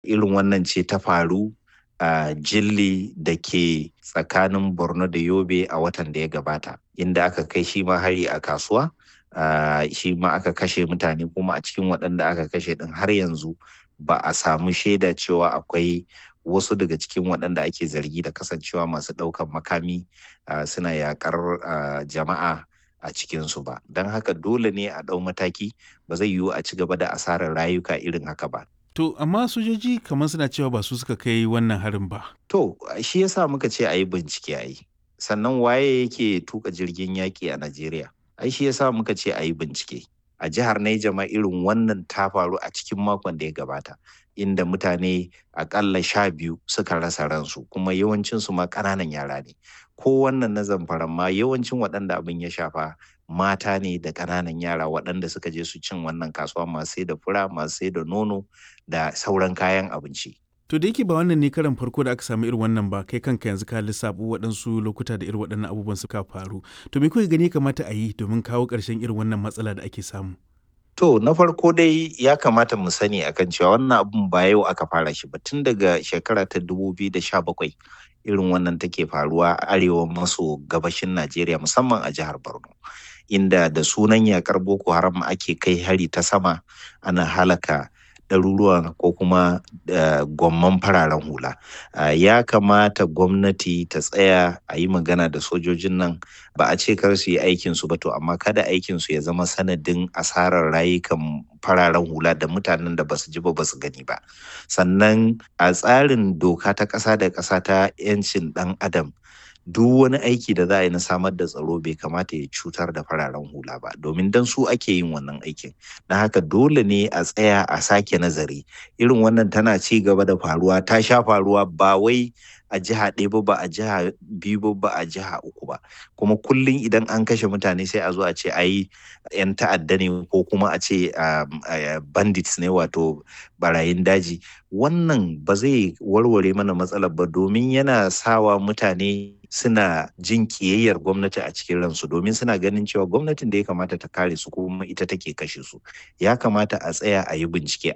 irin wannan ce ta faru a jilli da ke tsakanin borno da yobe a watan da ya gabata inda aka kai shi ma hari a kasuwa uh, shi ma aka kashe mutane kuma a cikin waɗanda aka kashe ɗin har yanzu ba a samu shaida cewa akwai wasu daga cikin waɗanda ake zargi da kasancewa masu ɗaukan makami uh, suna yaƙar uh, jama'a a cikinsu ba don haka dole ne a ɗau mataki ba zai yiwu a ci gaba da asarar rayuka irin haka ba To, amma sojoji kamar suna cewa ba su suka kai wannan harin ba. To, shi yasa muka ce a yi bincike a yi. Sannan waye yake tuka jirgin yaƙi a Najeriya? Ai shi yasa muka ce a yi bincike. A jihar Naija ma irin wannan ta faru a cikin makon da ya gabata. Inda mutane akalla sha biyu suka rasa ransu kuma yawancinsu ma ƙananan yara ne. Ko wannan na zamfara ma yawancin waɗanda abin ya shafa mata ne da ƙananan yara waɗanda suka je su cin wannan kasuwa masu sai da fura masu sai da nono da sauran kayan abinci. To da yake ba wannan ne karan farko da aka samu irin wannan ba kai kanka yanzu ka lissafu waɗansu lokuta da irin waɗannan abubuwan suka faru. To me kuka gani kamata a yi domin kawo ƙarshen irin wannan matsala da ake samu? To na farko dai ya kamata mu sani akan cewa wannan abun ba yau aka fara shi ba tun daga shekara ta 2017 irin wannan take faruwa a arewa maso gabashin Najeriya musamman a jihar Borno. Inda da sunan yakar Boko Haram ake kai hari ta sama ana halaka ɗaruruwan ko kuma gwamman fararen hula ya kamata gwamnati ta tsaya a yi magana da sojojin nan ba a ce kar su yi aikinsu ba to amma kada aikinsu ya zama sanadin asarar rayukan fararen hula da mutanen da basu ji ba basu gani ba sannan a tsarin doka ta ƙasa da ƙasa ta 'yancin ɗan adam duk wani aiki da za a yi na samar da tsaro bai kamata ya cutar da fararen hula ba domin dan su ake yin wannan aikin na haka dole ne a tsaya a sake nazari irin wannan tana ci gaba da faruwa ta sha faruwa ba wai a jiha ɗaya ba ba a jiha biyu ba ba a jiha uku ba kuma kullum idan an kashe mutane sai a zo a ce a yi 'yan ta'adda ne ko kuma a ce bandits ne wato barayin daji wannan ba zai warware mana matsalar ba domin yana sawa mutane suna jin kiyayyar gwamnati a cikin ransu domin suna ganin cewa gwamnatin da ya kamata ta kare su kuma ita take kashe su ya kamata a tsaya a yi bincike